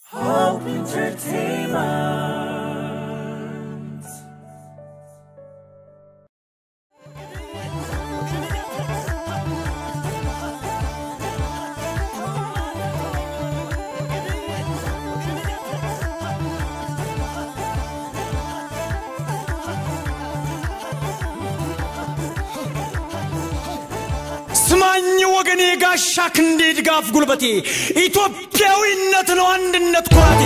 Hope Entertainment. ስማኝ ወገኔ ጋሻ ክንዴ ድጋፍ ጉልበቴ ኢትዮጵያዊነት ነው አንድነት ኩራቴ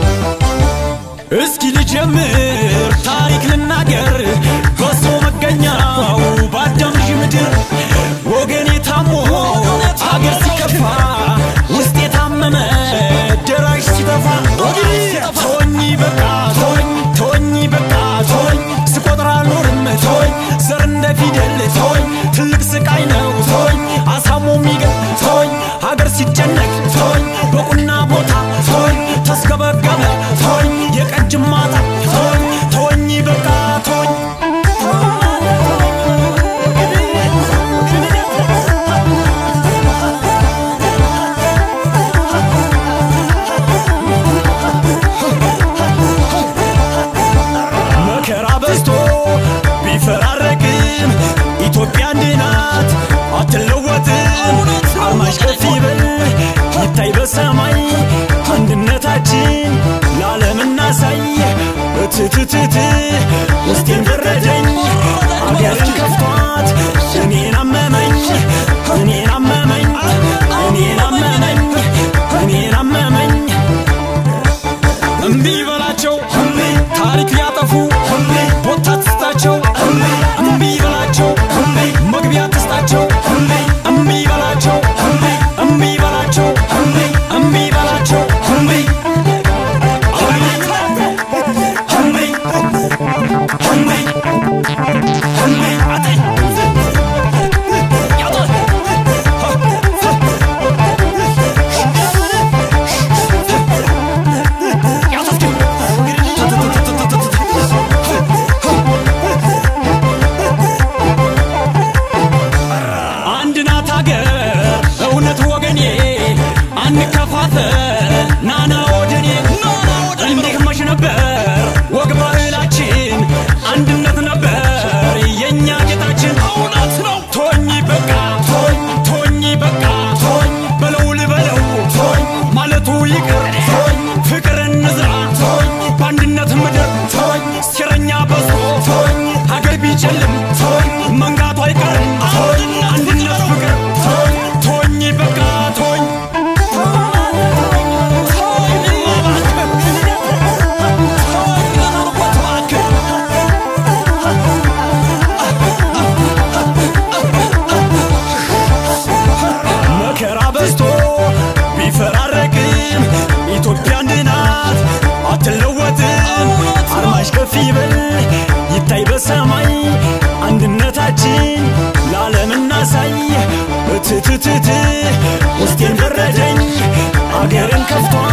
እስኪ ልጀምር ታሪክ ልናገር በሶ መገኛው በአዳም ልጅ ምድር ወገኔ ታሞ አገር ሲከፋ ውስጥ የታመመ ደራሽ ሲጠፋ ወገኔ ተወኝ በቃ ተወኝ ተወኝ በቃ ተወኝ ስቆጥር አልኖርም ተወኝ ዘር እንደ ፊደል ተወኝ ትልቅ ስቃይ ነው ተወኝ አሳሞ የሚገል ተወኝ ሀገር ሲጨነቅ ተወኝ በቁና ቦታ ተወኝ ተስገበገበ ተወኝ የቀጅ ማጣ ተወኝ ተወኝ በቃ ተወኝ መከራ በዝቶ ቢፈራረቅም ኢትዮጵያ አንድ ናት አትለወጥም። አርማሽ ከፍ ይበል ይታይ በሰማይ አንድነታችን ለዓለም እናሳይ። እትትትት ውስጤን በረደኝ አገርን ከፍቷት እኔን አመመኝ እኔን አመመኝ እኔን አመመኝ እኔን አመመኝ እምቢ በላቸው እምቢ ታሪክ ሊያጠፉ እምቢ ቦታ ትስጣቸው እምቢ እምቢ በላቸው እምቢ መግቢያ ትስጣቸው እምቢ እምቢ በላቸው እምቢ እምቢ በላቸው እምቢ እምቢ በላቸው እምቢ እምቢ እምቢ እምቢ አጠኝ አንድ ናት አገር እውነት ወገኔ አንከፋፈል ናና ወደኔ እንዲህ መች ነበር ወግ ባህላችን አንድነት ነበር የእኛ ጌጣችን እውነት ነው ቶኝ በቃ ቶኝ ቶኝ በቃ ቶኝ በለው ልበለው ቶኝ ማለቱ ይቅር ቶኝ ፍቅር እንዝራ ቶኝ በአንድነት ምድር ቶኝ ሴረኛ በዝቶ ቶኝ ሀገር ቢጨልም ቶኝ መንጋቱ አይቀርም ቶኝ አንድነት ፍቅር ቶኝ ቶኝ በቃ ቶኝ መከራ በዝቶ ቢፈራረቅም ኢትዮጵያ አንድ ናት አትለወጥም። አርማሽ ከፍ ይበል ይታይ በሰማይ አንድነታችን ለዓለም እናሳይ። እትትትት ውስጤን በረደኝ አገርን ከፍቷ